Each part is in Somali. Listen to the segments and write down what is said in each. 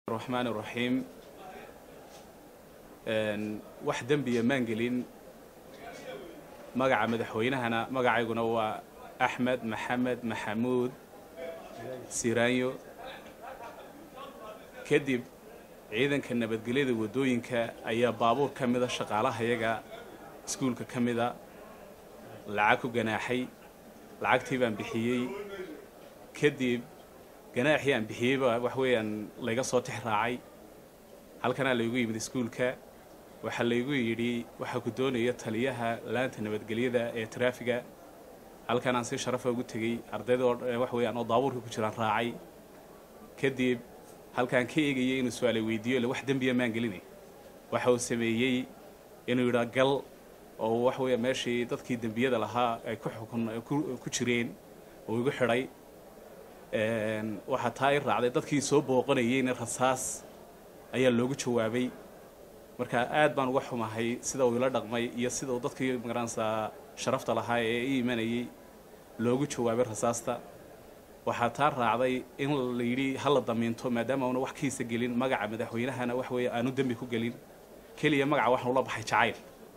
raxmaan iraxiim wax dembiya maan gelin magaca madaxweynahana magacayguna waa axmed maxamed maxamuud siraanyo kadib ciidanka nabadgelyada waddooyinka ayaa baabuur ka mida shaqaalahayaga iskuulka ka mida lacag ku ganaaxay lacagtii baan bixiyey kadib ganaaxii aan bixiyeyba wax weeyaan layga soo tix raacay halkanaa laygu yimid iskuulka waxaa laygu yidhi waxaa ku doonaya taliyaha laanta nabadgelyada ee traafiga halkan aan si sharafa ugu tegey ardayda wax weeyaan oo daabuurka ku jiraan raacay kadib halkaan ka eegayay inuu su-aalay weydiiyo ille wax dembiya maan gelinay waxa uu sameeyey inuu yidhaa gal oo wax weeya meeshii dadkii dembiyada lahaa ay ku xukun ku jireen oo igu xidhay waxaa taa i raacday dadkii soo booqanayeyna rasaas ayaa loogu jawaabay marka aad baan uga xumahay sida uu ila dhaqmay iyo sida uu dadkii magaranaysaa sharafta lahaa ee i imanayay loogu jawaabay rasaasta waxaa taa raacday in la yidhi ha la damiinto maadaama una wax kiisa gelin magaca madaxweynahana wax weeye aanu dembi ku gelin keliya magaca waxaan ula baxay jacayl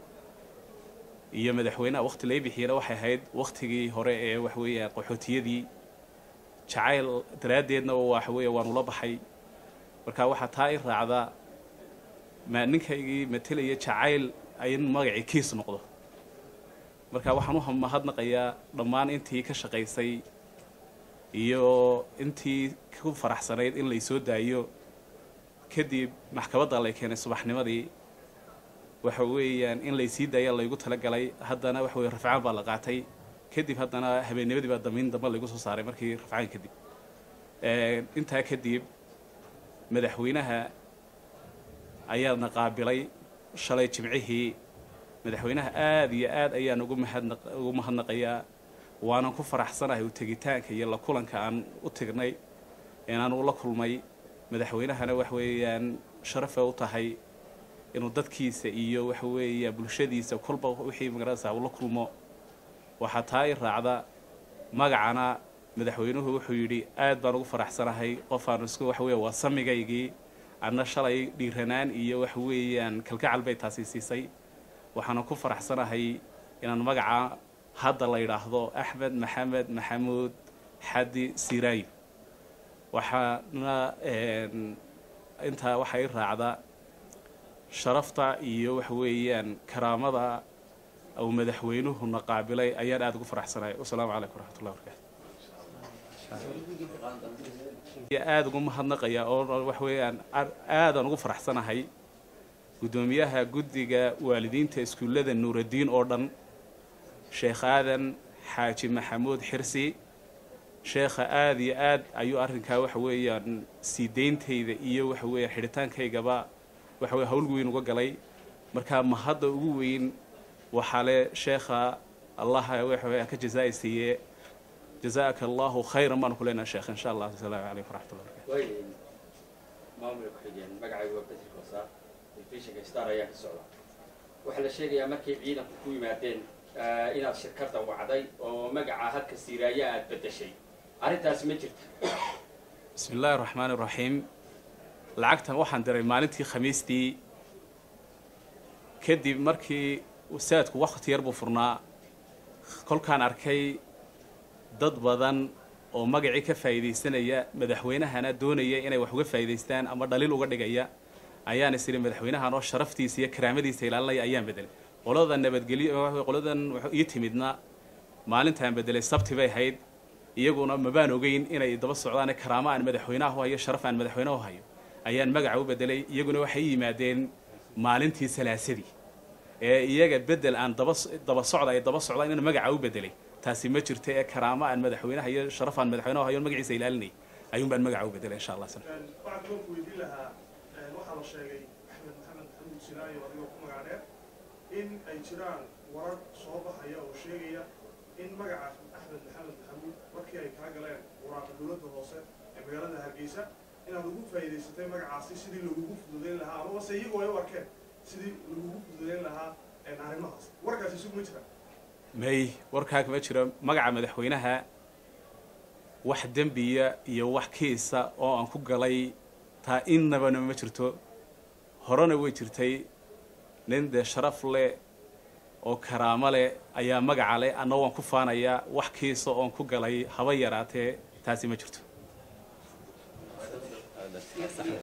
iyo madaxweynaha wakti lay bixiyana waxay ahayd wakhtigii hore ee wax weeya qaxootiyadii jacayl daraaddeedna waxa weeye waan ula baxay marka waxaa taa i raacda ma ninkaygii matelaya jacayl in magacii kiis noqdo marka waxaan u mahadnaqayaa dhammaan intii ka shaqaysay iyo intii ku faraxsanayd in laysoo daayo kadib maxkamadda lay keenay subaxnimadii waxa weeyaan in laysii daaya laygu talagalay haddana waxa weye rafcaan baa la qaatay kadib haddana habeennimadii baa damiin dambe laygu soo saaray markii rafcaan kadib intaa kadib madaxweynaha ayaana qaabilay shalay jimcihii madaxweynaha aada iyo aad ayaan ugu mahadna ugu mahadnaqayaa waanan ku faraxsanahay u tegitaanka iyo la kulanka aan u tegnay inaan ula kulmay madaxweynahana wax weeyaan sharafa u tahay inuu dadkiisa iyo waxa weeya bulshadiisa kolba wixii magaranaysaa ula kulmo waxaa taa i raacda magacana madaxweynuhu wuxuu yidhi aad baan ugu faraxsanahay qofaanu isku wax weeya waa samigaygii adna shalay dhiiranaan iyo wax weeyaan kalgacal bay taasi siisay waxaana ku faraxsanahay inaan magaca hadda la yidhaahdo axmed maxamed maxamuud xadi siraayo waxaana intaa waxaa i raacda sharafta iyo waxa weeyaan karaamada uu madaxweynuhuna qaabilay ayaan aada ugu faraxsanahay wasalaamu calaykum waraxmatullahi barakaatu aada ugu mahadnaqaya oo wax weeyaan aadaan ugu faraxsanahay guddoomiyaha guddiga waalidiinta iskuullada nuuraddiin oo dhan sheekh aadan xaaji maxamuud xirsi sheekha aada iyo aad ayuu arrinkaa waxa weeyaan sii deyntayda iyo waxa weeyaan xidhitaankaygaba waxa weye hawl weyn uga galay markaa mahadda ugu weyn waxaa le sheekha allaha waxa ka jazaa siiye jazaaka allahu khayran baanu ku leenaha sheekh insha allah asalaamu calaykum waraxmatullah barakatu maamulka ku-xigeen magacaygu waa bedri koosaar telefishinka star ayaa ka socda waxaa la sheegayaa markay ciidanku ku yimaadeen inaad shirkadda wacday oo magaca halka siiraaya aada beddeshay arrintaasi ma jirta bismi illaahi raxmaan iraxiim lacagtan waxaan diray maalintii khamiistii kadib markii saadku wakhti yar buu furnaa kolkaan arkay dad badan oo magacii ka faa'iidaysanaya madaxweynahana doonaya inay wax uga faa'iidaystaan ama dhaliil uga dhigaya ayaan is idhi madaxweynahan oo sharaftiisa iyo karaamadiisa ilaalinaya ayaan bedelay qolada nabadgelyo qoladan ii timidna maalintaan bedelay sabti bay ahayd iyaguna mabaan ogeyn inay daba socdaan karaamo aan madaxweynaha hayo sharaf aan madaxweynahu hayo ayaan magaca u bedelay iyaguna waxay yimaadeen maalintii salaasadii ee iyaga bedel aan daba daba socda ay daba socdaan in magaca u bedelay taasi ma jirto ee karaamo aan madaxweynaha iyo sharaf aan madaxweynahu hayo magaciisa ilaalinay ayuun baan magaca u bedelay insha allah waxaan kaloo ku weydiin lahaa waxaa la sheegay axmed maxamed maxamuud sinaayo adigoo ku magac dheer in ay jiraan warar soo baxaya oo sheegaya in magaca axmed maxamed maxamuud markii ay kaa galeen waraaqa dowladda hoose ee magaalada hargeysa inaad ugu faa'iidaysatay magacaasi sidii lagugu fududeyn lahaa amaba se iyagu ay u arkeen sidii lagugu fududeyn lahaa arrimahaas warkaasi isugu ma jiraan may warkaa ma jiro magaca madaxweynaha wax dembiya iyo wax kiisa oo aan ku galay taa innabana ma jirto horena way jirtay nin dee sharaf leh oo karaamo leh ayaa magaca leh anna waan ku faanayaa wax kiisa oon ku galay haba yaraatee taasi ma jirto